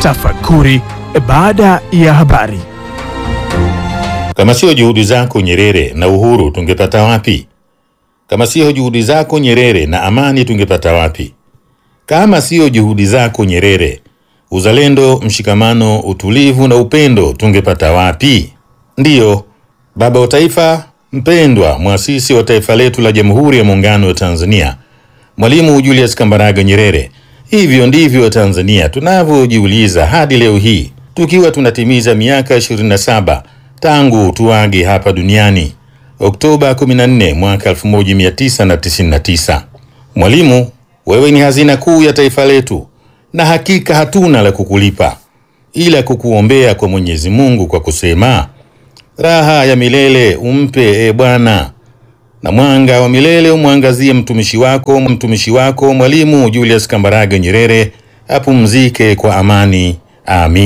Tafakuri baada ya habari. Kama sio juhudi zako Nyerere na uhuru tungepata wapi? Kama sio juhudi zako Nyerere na amani tungepata wapi? Kama sio juhudi zako Nyerere, uzalendo, mshikamano, utulivu na upendo tungepata wapi? Ndiyo, baba wa taifa mpendwa, mwasisi wa taifa letu la Jamhuri ya Muungano wa Tanzania, Mwalimu Julius Kambarage Nyerere. Hivyo ndivyo Tanzania tunavyojiuliza hadi leo hii tukiwa tunatimiza miaka 27 tangu tuage hapa duniani Oktoba 14 mwaka 1999. Mwalimu, wewe ni hazina kuu ya taifa letu, na hakika hatuna la kukulipa ila kukuombea kwa Mwenyezi Mungu kwa kusema raha ya milele umpe e Bwana, na mwanga wa milele umwangazie mtumishi wako mtumishi wako Mwalimu Julius Kambarage Nyerere, apumzike kwa amani. Amin.